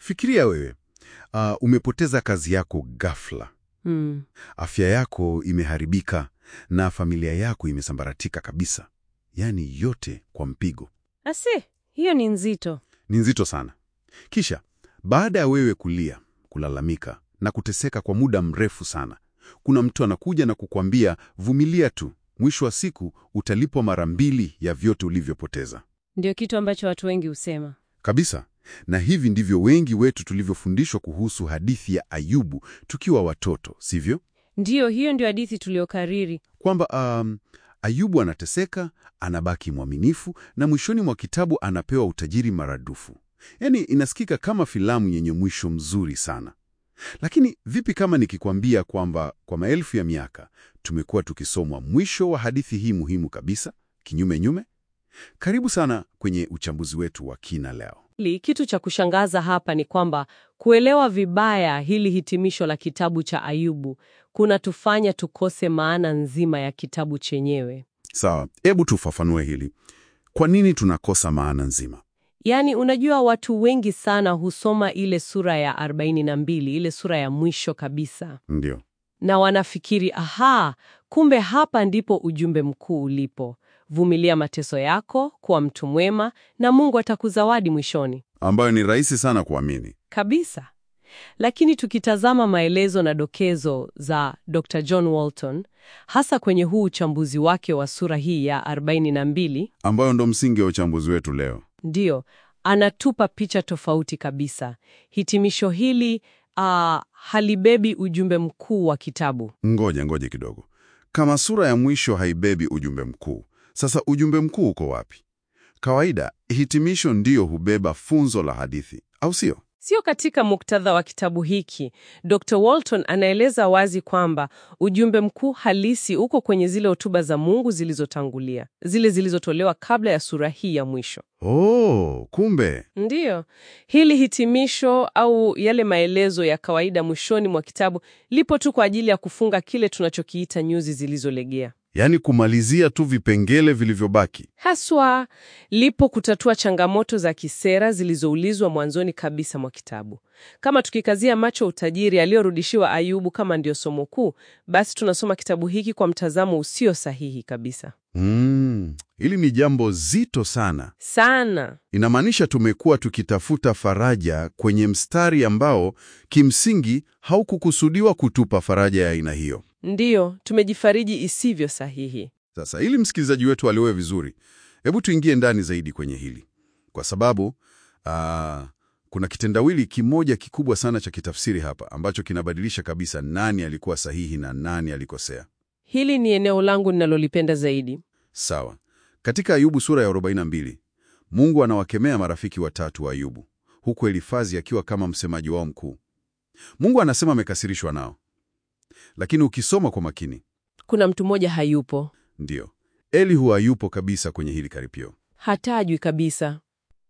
Fikiria wewe, uh, umepoteza kazi yako ghafla, Mm. afya yako imeharibika na familia yako imesambaratika kabisa, yaani yote kwa mpigo. Ase, hiyo ni nzito. Ni nzito sana. Kisha baada ya wewe kulia, kulalamika na kuteseka kwa muda mrefu sana, kuna mtu anakuja na kukwambia vumilia tu, mwisho wa siku utalipwa mara mbili ya vyote ulivyopoteza. Ndio kitu ambacho watu wengi husema. Kabisa. Na hivi ndivyo wengi wetu tulivyofundishwa kuhusu hadithi ya Ayubu tukiwa watoto, sivyo? Ndiyo, hiyo ndio hadithi tuliokariri. Kwamba um, Ayubu anateseka, anabaki mwaminifu na mwishoni mwa kitabu anapewa utajiri maradufu. Yaani inasikika kama filamu yenye mwisho mzuri sana. Lakini vipi kama nikikwambia kwamba kwa maelfu ya miaka tumekuwa tukisomwa mwisho wa hadithi hii muhimu kabisa kinyume nyume? Karibu sana kwenye uchambuzi wetu wa kina leo. Li, kitu cha kushangaza hapa ni kwamba kuelewa vibaya hili hitimisho la kitabu cha Ayubu kunatufanya tukose maana nzima ya kitabu chenyewe. Sawa, hebu tufafanue hili. Kwa nini tunakosa maana nzima? Yaani, unajua watu wengi sana husoma ile sura ya 42, ile sura ya mwisho kabisa, Ndio. na wanafikiri aha, kumbe hapa ndipo ujumbe mkuu ulipo: vumilia mateso yako, kuwa mtu mwema, na Mungu atakuzawadi mwishoni. Ambayo ni rahisi sana kuamini. Kabisa. Lakini tukitazama maelezo na dokezo za Dr. John Walton, hasa kwenye huu uchambuzi wake wa sura hii ya 42, Ambayo ndo msingi wa uchambuzi wetu leo. ndiyo anatupa picha tofauti kabisa. Hitimisho hili ah, halibebi ujumbe mkuu wa kitabu. Ngoja ngoja kidogo. Kama sura ya mwisho haibebi ujumbe mkuu, sasa ujumbe mkuu uko wapi? Kawaida hitimisho ndiyo hubeba funzo la hadithi, au sio? Sio katika muktadha wa kitabu hiki. Dr. Walton anaeleza wazi kwamba ujumbe mkuu halisi uko kwenye zile hotuba za Mungu zilizotangulia, zile zilizotolewa kabla ya sura hii ya mwisho. Oh, kumbe Ndiyo, hili hitimisho au yale maelezo ya kawaida mwishoni mwa kitabu lipo tu kwa ajili ya kufunga kile tunachokiita nyuzi zilizolegea. yaani kumalizia tu vipengele vilivyobaki. Haswa lipo kutatua changamoto za kisera zilizoulizwa mwanzoni kabisa mwa kitabu. Kama tukikazia macho utajiri aliyorudishiwa Ayubu kama ndio somo kuu, basi tunasoma kitabu hiki kwa mtazamo usio sahihi kabisa. Mm, hili ni jambo zito sana. Sana. Inamaanisha tumekuwa tukitafuta faraja kwenye mstari ambao kimsingi haukukusudiwa kutupa faraja ya aina hiyo. Ndiyo, tumejifariji isivyo sahihi. Sasa ili msikilizaji wetu aliwe vizuri, hebu tuingie ndani zaidi kwenye hili, kwa sababu aa, kuna kitendawili kimoja kikubwa sana cha kitafsiri hapa ambacho kinabadilisha kabisa nani alikuwa sahihi na nani alikosea. Hili ni eneo langu ninalolipenda zaidi. Sawa, katika Ayubu sura ya 42 Mungu anawakemea marafiki watatu wa Ayubu, huku Elifazi akiwa kama msemaji wao mkuu. Mungu anasema amekasirishwa nao, lakini ukisoma kwa makini, Kuna mtu mmoja hayupo, ndiyo Elihu hayupo kabisa kwenye hili karipio. hatajwi kabisa.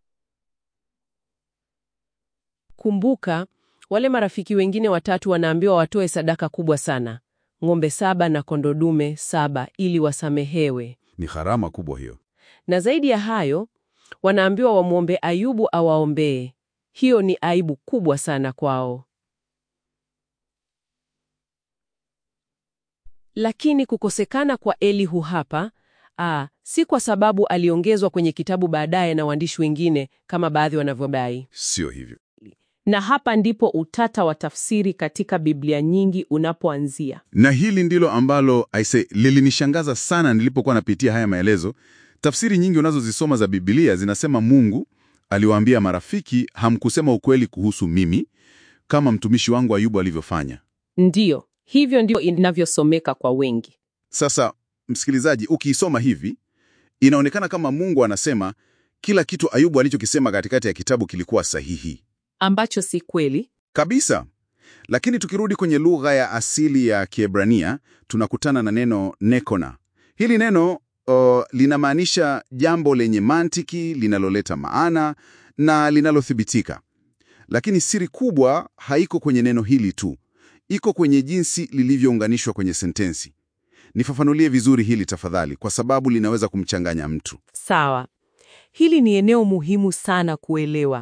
Kumbuka, wale marafiki wengine watatu wanaambiwa watoe sadaka kubwa sana, ng'ombe saba na kondoo dume saba, ili wasamehewe. Ni gharama kubwa hiyo. Na zaidi ya hayo, wanaambiwa wamwombe Ayubu awaombee. Hiyo ni aibu kubwa sana kwao. Lakini kukosekana kwa Elihu hapa aa, si kwa sababu aliongezwa kwenye kitabu baadaye na waandishi wengine kama baadhi wanavyodai. Sio hivyo. Na hapa ndipo utata wa tafsiri katika Biblia nyingi unapoanzia. Na hili ndilo ambalo aise lilinishangaza sana nilipokuwa napitia haya maelezo. Tafsiri nyingi unazozisoma za Biblia zinasema Mungu aliwaambia marafiki, hamkusema ukweli kuhusu mimi kama mtumishi wangu Ayubu alivyofanya. Ndiyo, hivyo ndio inavyosomeka kwa wengi. Sasa msikilizaji, ukiisoma hivi inaonekana kama Mungu anasema kila kitu Ayubu alichokisema katikati ya kitabu kilikuwa sahihi Ambacho si kweli. kabisa. Lakini tukirudi kwenye lugha ya asili ya Kiebrania tunakutana na neno nekona. Hili neno uh, linamaanisha jambo lenye mantiki, linaloleta maana na linalothibitika. Lakini siri kubwa haiko kwenye neno hili tu, iko kwenye jinsi lilivyounganishwa kwenye sentensi. Nifafanulie vizuri hili tafadhali, kwa sababu linaweza kumchanganya mtu. Sawa. Hili ni eneo muhimu sana kuelewa.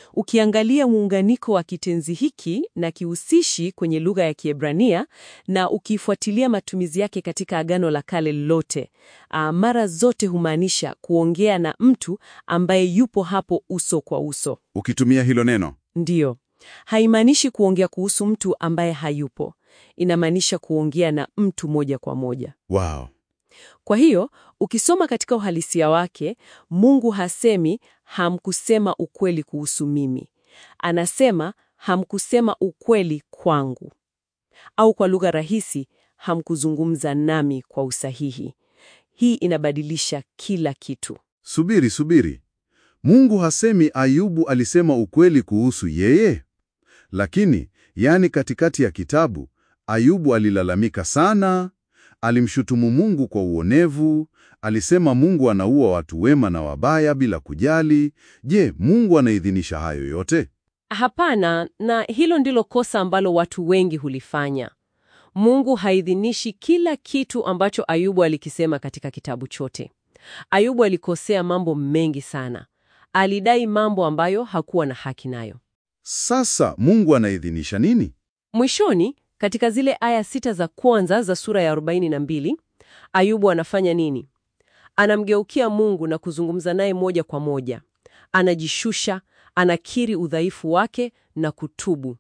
Ukiangalia muunganiko wa kitenzi hiki na kihusishi kwenye lugha ya Kiebrania na ukifuatilia matumizi yake katika Agano la Kale lote, ah, mara zote humaanisha kuongea na mtu ambaye yupo hapo uso kwa uso. Ukitumia hilo neno Ndiyo, haimaanishi kuongea kuhusu mtu ambaye hayupo. Inamaanisha kuongea na mtu moja kwa moja. wow. Kwa hiyo ukisoma katika uhalisia wake, Mungu hasemi hamkusema ukweli kuhusu mimi. Anasema hamkusema ukweli kwangu, au kwa lugha rahisi, hamkuzungumza nami kwa usahihi. Hii inabadilisha kila kitu. Subiri, subiri. Mungu hasemi Ayubu alisema ukweli kuhusu yeye? Lakini, yani katikati ya kitabu, Ayubu alilalamika sana, alimshutumu Mungu kwa uonevu, alisema Mungu anaua watu wema na wabaya bila kujali. Je, Mungu anaidhinisha hayo yote? Hapana, na hilo ndilo kosa ambalo watu wengi hulifanya. Mungu haidhinishi kila kitu ambacho Ayubu alikisema katika kitabu chote. Ayubu alikosea mambo mengi sana. Alidai mambo ambayo hakuwa na haki nayo. Sasa Mungu anaidhinisha nini? Mwishoni, katika zile aya sita za kwanza za sura ya 42, Ayubu anafanya nini? Anamgeukia Mungu na kuzungumza naye moja kwa moja. Anajishusha, anakiri udhaifu wake na kutubu.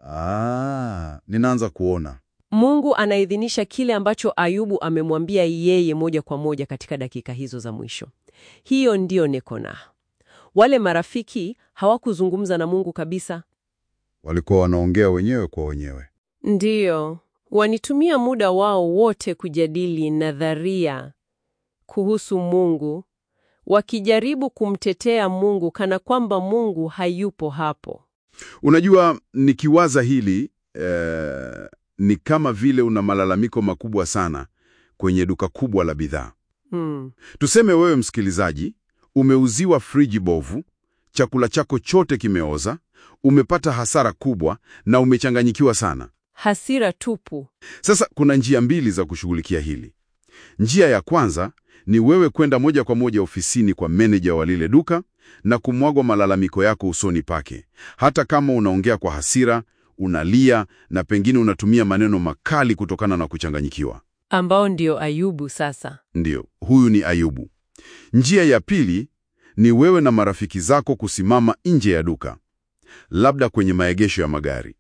Ah, ninaanza kuona. Mungu anaidhinisha kile ambacho Ayubu amemwambia yeye moja kwa moja katika dakika hizo za mwisho. Hiyo ndiyo nekona. Wale marafiki hawakuzungumza na Mungu kabisa. Walikuwa wanaongea wenyewe kwa wenyewe. Ndiyo, wanitumia muda wao wote kujadili nadharia kuhusu Mungu, wakijaribu kumtetea Mungu kana kwamba Mungu hayupo hapo. Unajua, nikiwaza hili eh, ni kama vile una malalamiko makubwa sana kwenye duka kubwa la bidhaa. Hmm. Tuseme wewe msikilizaji, umeuziwa friji bovu, chakula chako chote kimeoza, umepata hasara kubwa na umechanganyikiwa sana. Hasira tupu. Sasa kuna njia mbili za kushughulikia hili. Njia ya kwanza ni wewe kwenda moja kwa moja ofisini kwa meneja wa lile duka na kumwagwa malalamiko yako usoni pake, hata kama unaongea kwa hasira, unalia na pengine unatumia maneno makali kutokana na kuchanganyikiwa. Ambao ndio Ayubu sasa. Ndiyo, huyu ni Ayubu. Njia ya pili ni wewe na marafiki zako kusimama nje ya duka, labda kwenye maegesho ya magari,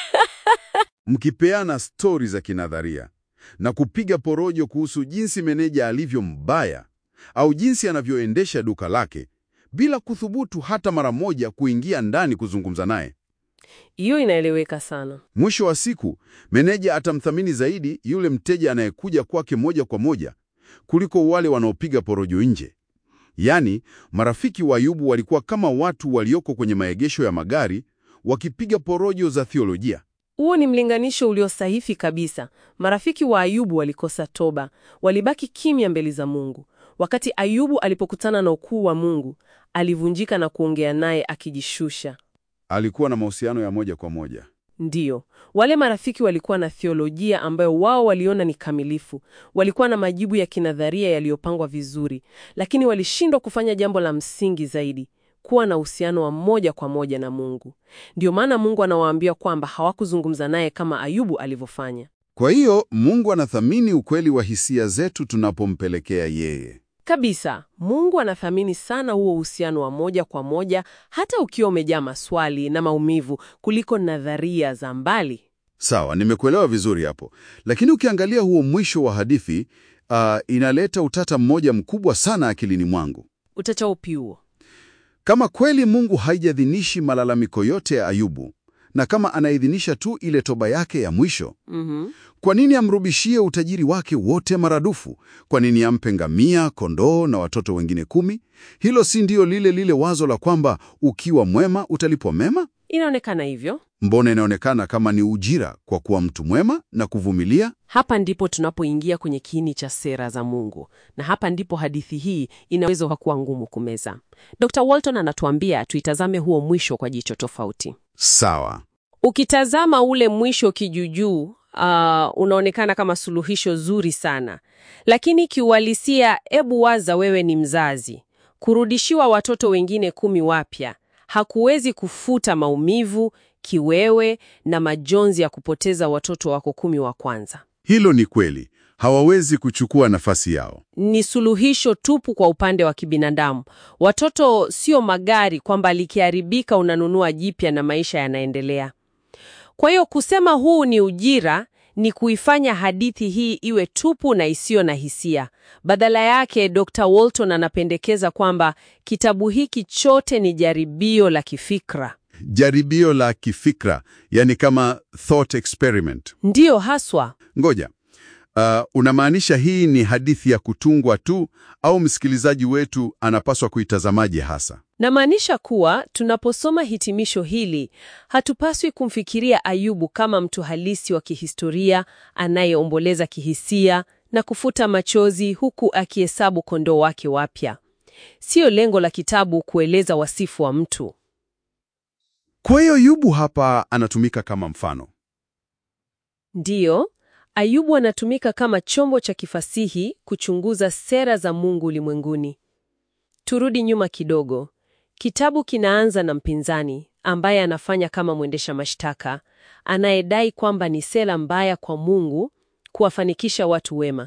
mkipeana stori za kinadharia na kupiga porojo kuhusu jinsi meneja alivyo mbaya au jinsi anavyoendesha duka lake bila kuthubutu hata mara moja kuingia ndani kuzungumza naye. Hiyo inaeleweka sana. Mwisho wa siku, meneja atamthamini zaidi yule mteja anayekuja kwake moja kwa moja kuliko wale wanaopiga porojo nje. Yaani, marafiki wa Ayubu walikuwa kama watu walioko kwenye maegesho ya magari wakipiga porojo za theolojia. Huo ni mlinganisho ulio sahihi kabisa. Marafiki wa Ayubu walikosa toba, walibaki kimya mbele za Mungu. Wakati Ayubu alipokutana na ukuu wa Mungu, alivunjika na kuongea naye akijishusha. Alikuwa na mahusiano ya moja kwa moja. Ndiyo, wale marafiki walikuwa na theolojia ambayo wao waliona ni kamilifu. Walikuwa na majibu ya kinadharia yaliyopangwa vizuri, lakini walishindwa kufanya jambo la msingi zaidi, kuwa na uhusiano wa moja kwa moja na Mungu. Ndiyo maana Mungu anawaambia kwamba hawakuzungumza naye kama Ayubu alivyofanya. Kwa hiyo Mungu anathamini ukweli wa hisia zetu tunapompelekea yeye. Kabisa, Mungu anathamini sana huo uhusiano wa moja kwa moja, hata ukiwa umejaa maswali na maumivu, kuliko nadharia za mbali. Sawa, nimekuelewa vizuri hapo, lakini ukiangalia huo mwisho wa hadithi uh, inaleta utata mmoja mkubwa sana akilini mwangu. Utata upi huo? Kama kweli Mungu haijadhinishi malalamiko yote ya Ayubu na kama anaidhinisha tu ile toba yake ya mwisho, Mhm. kwa nini amrudishie utajiri wake wote maradufu? Kwa nini ampe ngamia, kondoo na watoto wengine kumi? Hilo si ndio lile lile wazo la kwamba ukiwa mwema utalipwa mema? Inaonekana hivyo. Mbona inaonekana kama ni ujira kwa kuwa mtu mwema na kuvumilia? Hapa ndipo tunapoingia kwenye kiini cha sera za Mungu, na hapa ndipo hadithi hii inaweza kuwa ngumu kumeza. Dr. Walton anatuambia tuitazame huo mwisho kwa jicho tofauti. Sawa. Ukitazama ule mwisho kijujuu, uh, unaonekana kama suluhisho zuri sana, lakini kiuhalisia, ebu waza wewe ni mzazi, kurudishiwa watoto wengine kumi wapya, hakuwezi kufuta maumivu, kiwewe na majonzi ya kupoteza watoto wako kumi wa kwanza. Hilo ni kweli, hawawezi kuchukua nafasi yao. Ni suluhisho tupu kwa upande wa kibinadamu. Watoto sio magari kwamba likiharibika unanunua jipya na maisha yanaendelea. Kwa hiyo kusema huu ni ujira ni kuifanya hadithi hii iwe tupu na isiyo na hisia. Badala yake, Dr. Walton anapendekeza kwamba kitabu hiki chote ni jaribio la kifikra. Jaribio la kifikra, yani kama thought experiment. Ndiyo haswa. Ngoja, uh, unamaanisha hii ni hadithi ya kutungwa tu au msikilizaji wetu anapaswa kuitazamaje hasa? Namaanisha kuwa tunaposoma hitimisho hili, hatupaswi kumfikiria Ayubu kama mtu halisi wa kihistoria anayeomboleza kihisia na kufuta machozi huku akihesabu kondoo wake wapya. Siyo lengo la kitabu kueleza wasifu wa mtu. Kwa hiyo Ayubu hapa anatumika kama mfano. Ndiyo, Ayubu anatumika kama chombo cha kifasihi kuchunguza sera za Mungu ulimwenguni. Turudi nyuma kidogo. Kitabu kinaanza na mpinzani ambaye anafanya kama mwendesha mashtaka, anayedai kwamba ni sera mbaya kwa Mungu kuwafanikisha watu wema.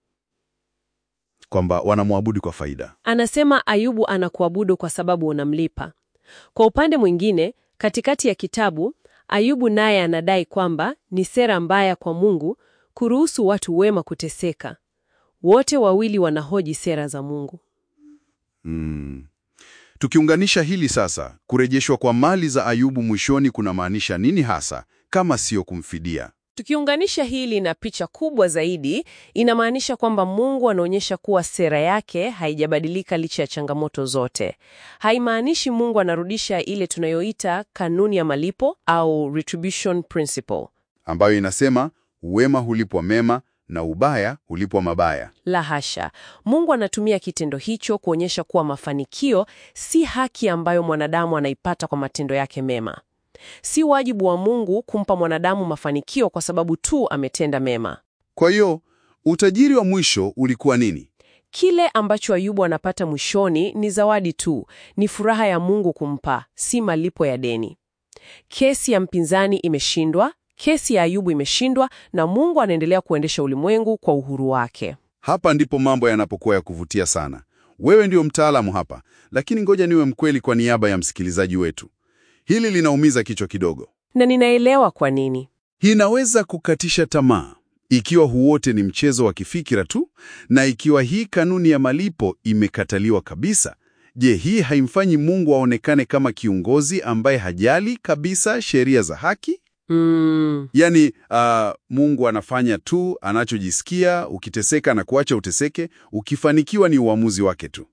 Kwamba wanamwabudu kwa faida. Anasema Ayubu anakuabudu kwa sababu unamlipa. Kwa upande mwingine, katikati ya kitabu, Ayubu naye anadai kwamba ni sera mbaya kwa Mungu kuruhusu watu wema kuteseka. Wote wawili wanahoji sera za Mungu. Hmm. Tukiunganisha hili sasa, kurejeshwa kwa mali za Ayubu mwishoni kunamaanisha nini hasa kama sio kumfidia? Tukiunganisha hili na picha kubwa zaidi, inamaanisha kwamba Mungu anaonyesha kuwa sera yake haijabadilika licha ya changamoto zote. Haimaanishi Mungu anarudisha ile tunayoita kanuni ya malipo au retribution principle. Ambayo inasema wema hulipwa mema na ubaya hulipwa mabaya. La hasha. Mungu anatumia kitendo hicho kuonyesha kuwa mafanikio si haki ambayo mwanadamu anaipata kwa matendo yake mema. Si wajibu wa Mungu kumpa mwanadamu mafanikio kwa sababu tu ametenda mema. Kwa hiyo utajiri wa mwisho ulikuwa nini? Kile ambacho Ayubu anapata mwishoni ni zawadi tu, ni furaha ya Mungu kumpa, si malipo ya deni. Kesi ya mpinzani imeshindwa, kesi ya Ayubu imeshindwa, na Mungu anaendelea kuendesha ulimwengu kwa uhuru wake. Hapa ndipo mambo yanapokuwa ya kuvutia sana. Wewe ndio mtaalamu hapa, lakini ngoja niwe mkweli kwa niaba ya msikilizaji wetu. Hili linaumiza kichwa kidogo. Na ninaelewa kwa nini. Hii inaweza kukatisha tamaa ikiwa huu wote ni mchezo wa kifikira tu, na ikiwa hii kanuni ya malipo imekataliwa kabisa. Je, hii haimfanyi Mungu aonekane kama kiongozi ambaye hajali kabisa sheria za haki? Mm, Yaani, uh, Mungu anafanya tu anachojisikia. Ukiteseka na kuacha uteseke, ukifanikiwa ni uamuzi wake tu.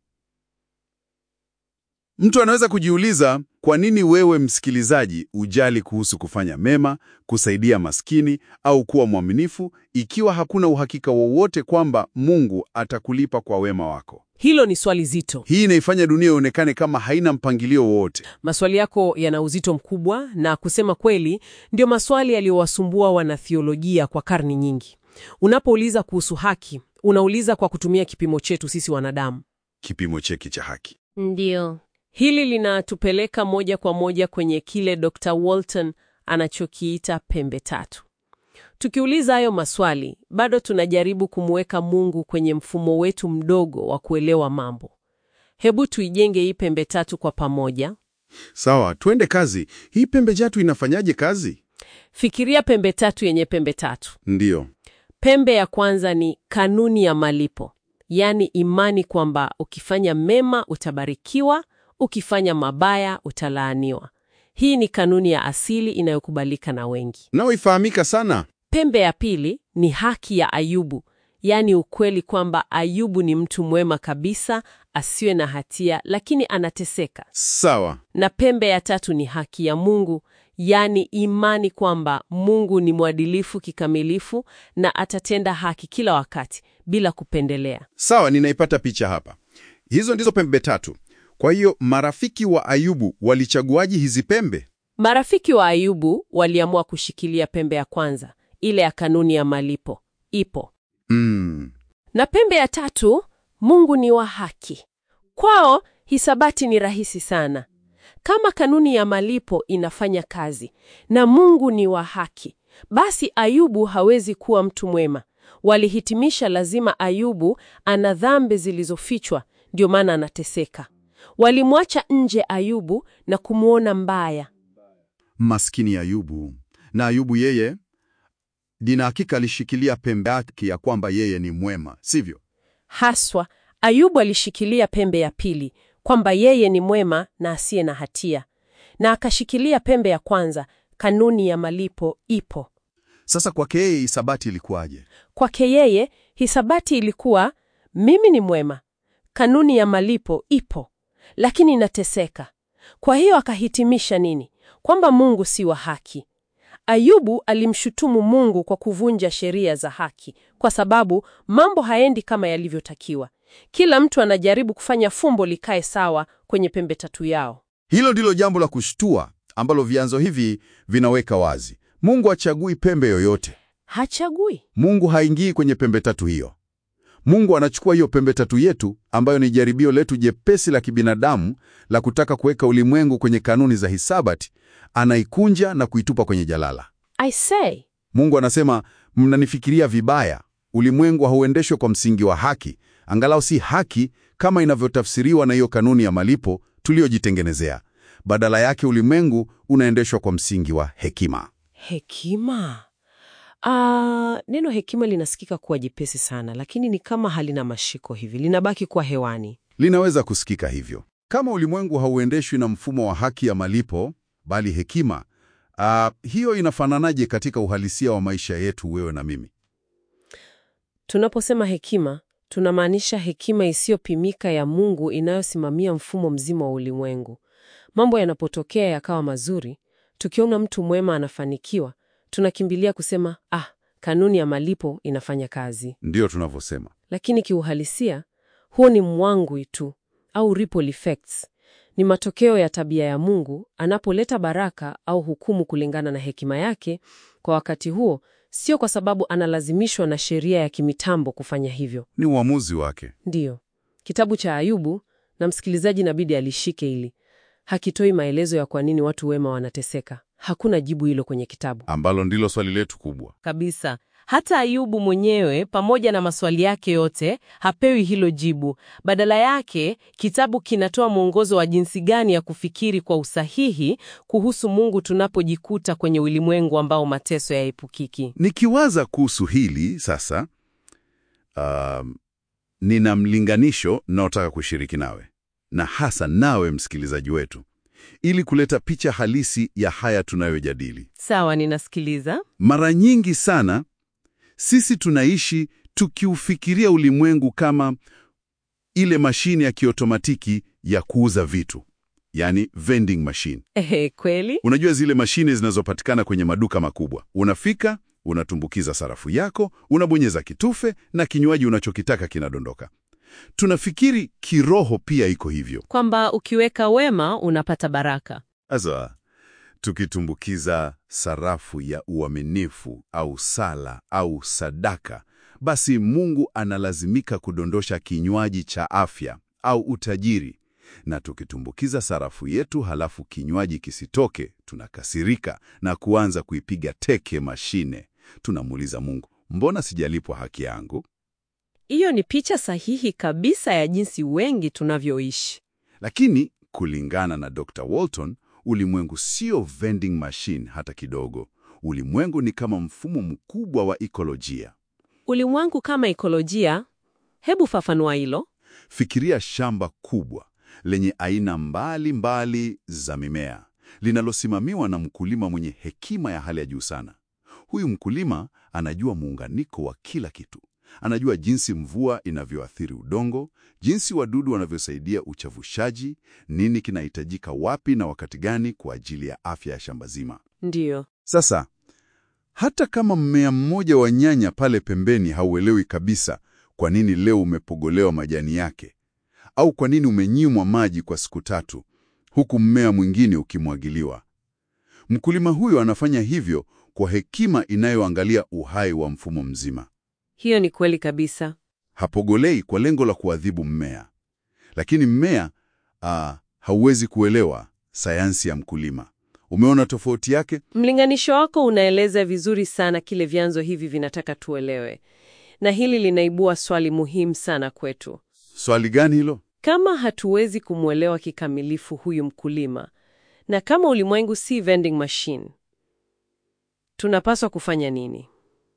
Mtu anaweza kujiuliza kwa nini wewe msikilizaji ujali kuhusu kufanya mema, kusaidia maskini au kuwa mwaminifu ikiwa hakuna uhakika wowote kwamba Mungu atakulipa kwa wema wako. hilo ni swali zito. Hii inaifanya dunia ionekane kama haina mpangilio wowote. Maswali yako yana uzito mkubwa, na kusema kweli, ndio maswali yaliyowasumbua wanathiolojia kwa karni nyingi. Unapouliza kuhusu haki, unauliza kwa kutumia kipimo chetu sisi wanadamu. Kipimo cheki cha haki. Ndio. Hili linatupeleka moja kwa moja kwenye kile Dr. Walton anachokiita pembe tatu. Tukiuliza hayo maswali, bado tunajaribu kumweka Mungu kwenye mfumo wetu mdogo wa kuelewa mambo. Hebu tuijenge hii pembe tatu kwa pamoja. Sawa, twende kazi. Hii pembe tatu inafanyaje kazi? Fikiria pembe tatu yenye pembe tatu. Ndiyo. Pembe ya kwanza ni kanuni ya malipo, yaani imani kwamba ukifanya mema utabarikiwa, ukifanya mabaya utalaaniwa. Hii ni kanuni ya asili inayokubalika na wengi. Nao ifahamika sana. Pembe ya pili ni haki ya Ayubu, yaani ukweli kwamba Ayubu ni mtu mwema kabisa, asiwe na hatia, lakini anateseka. Sawa. Na pembe ya tatu ni haki ya Mungu, yaani imani kwamba Mungu ni mwadilifu kikamilifu na atatenda haki kila wakati bila kupendelea. Sawa, ninaipata picha hapa. Hizo ndizo pembe tatu. Kwa hiyo marafiki wa Ayubu walichaguaji hizi pembe? Marafiki wa Ayubu waliamua kushikilia pembe ya kwanza, ile ya kanuni ya malipo. Ipo. Mm. Na pembe ya tatu, Mungu ni wa haki. Kwao hisabati ni rahisi sana. Kama kanuni ya malipo inafanya kazi na Mungu ni wa haki, basi Ayubu hawezi kuwa mtu mwema. Walihitimisha lazima Ayubu ana dhambi zilizofichwa, ndio maana anateseka. Walimwacha nje Ayubu na kumwona mbaya. Maskini Ayubu. Na Ayubu yeye, nina hakika alishikilia pembe yake ya kwamba yeye ni mwema, sivyo? Haswa, Ayubu alishikilia pembe ya pili kwamba yeye ni mwema na asiye na hatia, na akashikilia pembe ya kwanza, kanuni ya malipo ipo. Sasa kwake yeye hisabati ilikuwaje? Kwake yeye hisabati ilikuwa mimi ni mwema, kanuni ya malipo ipo, lakini nateseka. Kwa hiyo akahitimisha nini? Kwamba Mungu si wa haki. Ayubu alimshutumu Mungu kwa kuvunja sheria za haki, kwa sababu mambo haendi kama yalivyotakiwa. Kila mtu anajaribu kufanya fumbo likae sawa kwenye pembe tatu yao. Hilo ndilo jambo la kushtua ambalo vyanzo hivi vinaweka wazi. Mungu hachagui pembe yoyote. Hachagui. Mungu haingii kwenye pembe tatu hiyo. Mungu anachukua hiyo pembe tatu yetu ambayo ni jaribio letu jepesi la kibinadamu la kutaka kuweka ulimwengu kwenye kanuni za hisabati, anaikunja na kuitupa kwenye jalala. I say, Mungu anasema, mnanifikiria vibaya. Ulimwengu hauendeshwe kwa msingi wa haki, angalau si haki kama inavyotafsiriwa na hiyo kanuni ya malipo tuliyojitengenezea. Badala yake ulimwengu unaendeshwa kwa msingi wa hekima. hekima. Ah, neno hekima linasikika kuwa jepesi sana, lakini ni kama halina mashiko hivi, linabaki kuwa hewani. Linaweza kusikika hivyo. Kama ulimwengu hauendeshwi na mfumo wa haki ya malipo, bali hekima, ah, hiyo inafananaje katika uhalisia wa maisha yetu, wewe na mimi? Tunaposema hekima, tunamaanisha hekima isiyopimika ya Mungu inayosimamia mfumo mzima wa ulimwengu. Mambo yanapotokea yakawa mazuri, tukiona mtu mwema anafanikiwa, tunakimbilia kusema ah, kanuni ya malipo inafanya kazi. Ndiyo tunavyosema. Lakini kiuhalisia, huo ni mwangwi tu au ripple effects. Ni matokeo ya tabia ya Mungu anapoleta baraka au hukumu kulingana na hekima yake kwa wakati huo, sio kwa sababu analazimishwa na sheria ya kimitambo kufanya hivyo. Ni uamuzi wake. Ndiyo, kitabu cha Ayubu, na msikilizaji inabidi alishike hili, hakitoi maelezo ya kwa nini watu wema wanateseka. Hakuna jibu hilo kwenye kitabu ambalo ndilo swali letu kubwa. kabisa. Hata Ayubu mwenyewe pamoja na maswali yake yote hapewi hilo jibu. Badala yake, kitabu kinatoa mwongozo wa jinsi gani ya kufikiri kwa usahihi kuhusu Mungu tunapojikuta kwenye ulimwengu ambao mateso yaepukiki. Nikiwaza kuhusu hili sasa, um, nina mlinganisho naotaka kushiriki nawe na hasa nawe msikilizaji wetu, ili kuleta picha halisi ya haya tunayojadili. Sawa, ninasikiliza. Mara nyingi sana sisi tunaishi tukiufikiria ulimwengu kama ile mashine ya kiotomatiki ya kuuza vitu, yani vending machine. Ehe, kweli? Unajua zile mashine zinazopatikana kwenye maduka makubwa. Unafika, unatumbukiza sarafu yako, unabonyeza kitufe na kinywaji unachokitaka kinadondoka. Tunafikiri kiroho pia iko hivyo. Kwamba ukiweka wema unapata baraka. Sasa tukitumbukiza sarafu ya uaminifu au sala au sadaka, basi Mungu analazimika kudondosha kinywaji cha afya au utajiri. Na tukitumbukiza sarafu yetu halafu kinywaji kisitoke, tunakasirika na kuanza kuipiga teke mashine. Tunamuuliza Mungu, mbona sijalipwa haki yangu? Hiyo ni picha sahihi kabisa ya jinsi wengi tunavyoishi. Lakini kulingana na Dr. Walton, ulimwengu sio vending machine hata kidogo. Ulimwengu ni kama mfumo mkubwa wa ekolojia. Ulimwengu kama ekolojia, hebu fafanua hilo. Fikiria shamba kubwa lenye aina mbali mbali za mimea linalosimamiwa na mkulima mwenye hekima ya hali ya juu sana. Huyu mkulima anajua muunganiko wa kila kitu. Anajua jinsi mvua inavyoathiri udongo, jinsi wadudu wanavyosaidia uchavushaji, nini kinahitajika wapi na wakati gani kwa ajili ya afya ya shamba zima. Ndiyo. Sasa hata kama mmea mmoja wa nyanya pale pembeni hauelewi kabisa kwa nini leo umepogolewa majani yake au kwa nini umenyimwa maji kwa siku tatu huku mmea mwingine ukimwagiliwa, mkulima huyo anafanya hivyo kwa hekima inayoangalia uhai wa mfumo mzima. Hiyo ni kweli kabisa. Hapogolei kwa lengo la kuadhibu mmea, lakini mmea ah, hauwezi kuelewa sayansi ya mkulima. Umeona tofauti yake? Mlinganisho wako unaeleza vizuri sana kile vyanzo hivi vinataka tuelewe, na hili linaibua swali muhimu sana kwetu. Swali gani hilo? Kama hatuwezi kumwelewa kikamilifu huyu mkulima, na kama ulimwengu si vending machine, tunapaswa kufanya nini?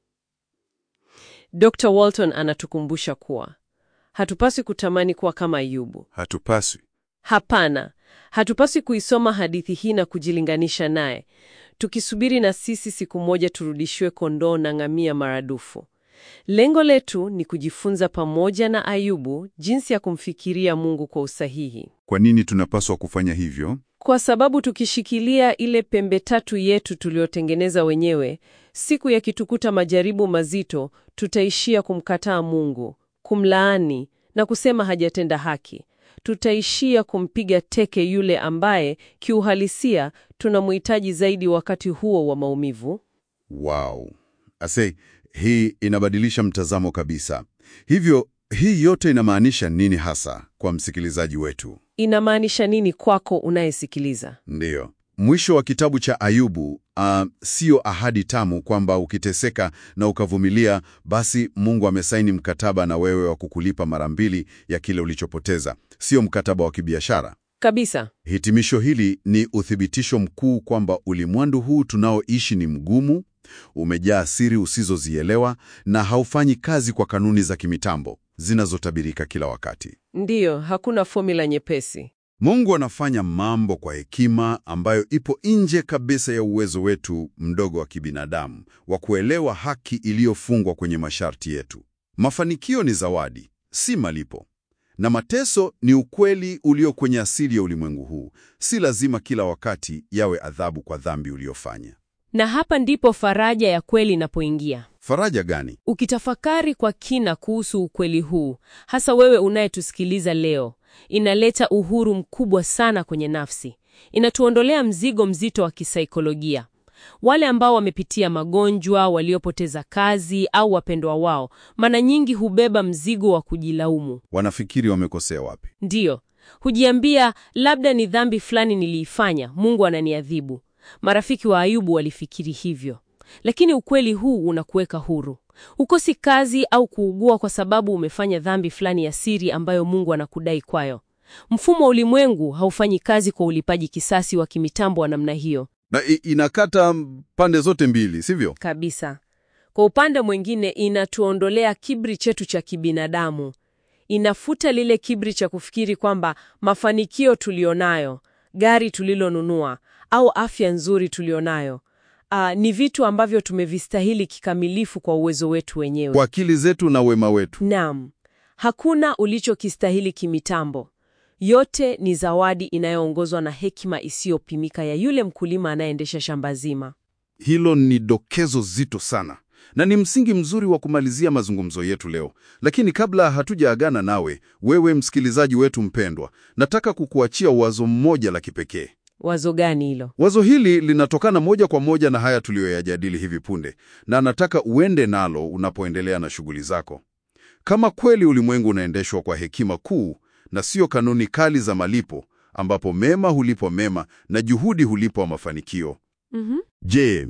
Dr. Walton anatukumbusha kuwa hatupaswi kutamani kuwa kama Ayubu. Hatupaswi. Hapana, hatupaswi kuisoma hadithi hii na kujilinganisha naye, tukisubiri na sisi siku moja turudishiwe kondoo na ngamia maradufu. Lengo letu ni kujifunza pamoja na Ayubu jinsi ya kumfikiria Mungu kwa usahihi, Kwa nini tunapaswa kufanya hivyo? kwa sababu tukishikilia ile pembe tatu yetu tuliyotengeneza wenyewe, siku yakitukuta majaribu mazito, tutaishia kumkataa Mungu, kumlaani na kusema hajatenda haki. Tutaishia kumpiga teke yule ambaye kiuhalisia tunamhitaji zaidi wakati huo wa maumivu. Wow. Ase, hii inabadilisha mtazamo kabisa. Hivyo, hii yote inamaanisha nini hasa kwa msikilizaji wetu? Inamaanisha nini kwako unayesikiliza? Ndiyo. Mwisho wa kitabu cha Ayubu uh, sio ahadi tamu kwamba ukiteseka na ukavumilia, basi Mungu amesaini mkataba na wewe wa kukulipa mara mbili ya kile ulichopoteza. Sio mkataba wa kibiashara. Kabisa. Hitimisho hili ni uthibitisho mkuu kwamba ulimwengu huu tunaoishi ni mgumu, umejaa siri usizozielewa na haufanyi kazi kwa kanuni za kimitambo zinazotabirika kila wakati. Ndiyo, hakuna fomula nyepesi. Mungu anafanya mambo kwa hekima ambayo ipo nje kabisa ya uwezo wetu mdogo wa kibinadamu wa kuelewa haki iliyofungwa kwenye masharti yetu. Mafanikio ni zawadi, si malipo. Na mateso ni ukweli ulio kwenye asili ya ulimwengu huu. Si lazima kila wakati yawe adhabu kwa dhambi uliyofanya. Na hapa ndipo faraja ya kweli inapoingia. Faraja gani? Ukitafakari kwa kina kuhusu ukweli huu, hasa wewe unayetusikiliza leo, inaleta uhuru mkubwa sana kwenye nafsi. Inatuondolea mzigo mzito wa kisaikolojia. Wale ambao wamepitia magonjwa, waliopoteza kazi au wapendwa wao, mara nyingi hubeba mzigo wa kujilaumu. Wanafikiri wamekosea wapi? Ndiyo, hujiambia labda ni dhambi fulani niliifanya, Mungu ananiadhibu. Marafiki wa Ayubu walifikiri hivyo, lakini ukweli huu unakuweka huru. Hukosi kazi au kuugua kwa sababu umefanya dhambi fulani ya siri ambayo Mungu anakudai kwayo. Mfumo wa ulimwengu haufanyi kazi kwa ulipaji kisasi wa kimitambo wa namna hiyo Na i- inakata pande zote mbili, sivyo? Kabisa. Kwa upande mwingine, inatuondolea kiburi chetu cha kibinadamu. Inafuta lile kiburi cha kufikiri kwamba mafanikio tulionayo, gari tulilonunua au afya nzuri tulionayo ah, ni vitu ambavyo tumevistahili kikamilifu kwa uwezo wetu wenyewe. Kwa akili zetu na wema wetu. Naam, hakuna ulichokistahili kimitambo. Yote ni zawadi inayoongozwa na hekima isiyopimika ya yule mkulima anayeendesha shamba zima. Hilo ni dokezo zito sana na ni msingi mzuri wa kumalizia mazungumzo yetu leo. Lakini kabla hatujaagana nawe, wewe msikilizaji wetu mpendwa, nataka kukuachia wazo mmoja la kipekee. Wazo gani hilo? Wazo hili linatokana moja kwa moja na haya tuliyoyajadili hivi punde, na nataka uende nalo unapoendelea na shughuli zako. Kama kweli ulimwengu unaendeshwa kwa hekima kuu na sio kanuni kali za malipo, ambapo mema hulipwa mema na juhudi hulipwa mafanikio, Mhm. Je,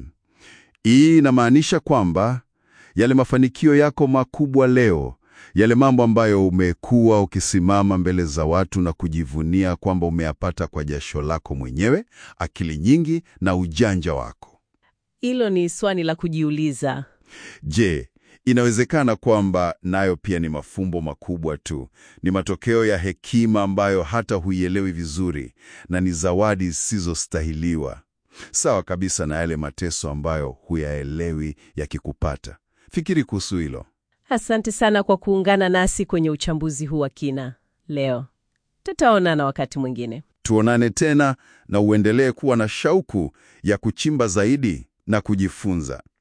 hii inamaanisha kwamba yale mafanikio yako makubwa leo, yale mambo ambayo umekuwa ukisimama mbele za watu na kujivunia kwamba umeyapata kwa jasho lako mwenyewe, akili nyingi na ujanja wako, Hilo ni swali la kujiuliza. je, inawezekana kwamba nayo pia ni mafumbo makubwa tu, ni matokeo ya hekima ambayo hata huielewi vizuri na ni zawadi zisizostahiliwa, sawa kabisa na yale mateso ambayo huyaelewi yakikupata. Fikiri kuhusu hilo. Asante sana kwa kuungana nasi kwenye uchambuzi huu wa kina leo. Tutaonana wakati mwingine. Tuonane tena na uendelee kuwa na shauku ya kuchimba zaidi na kujifunza.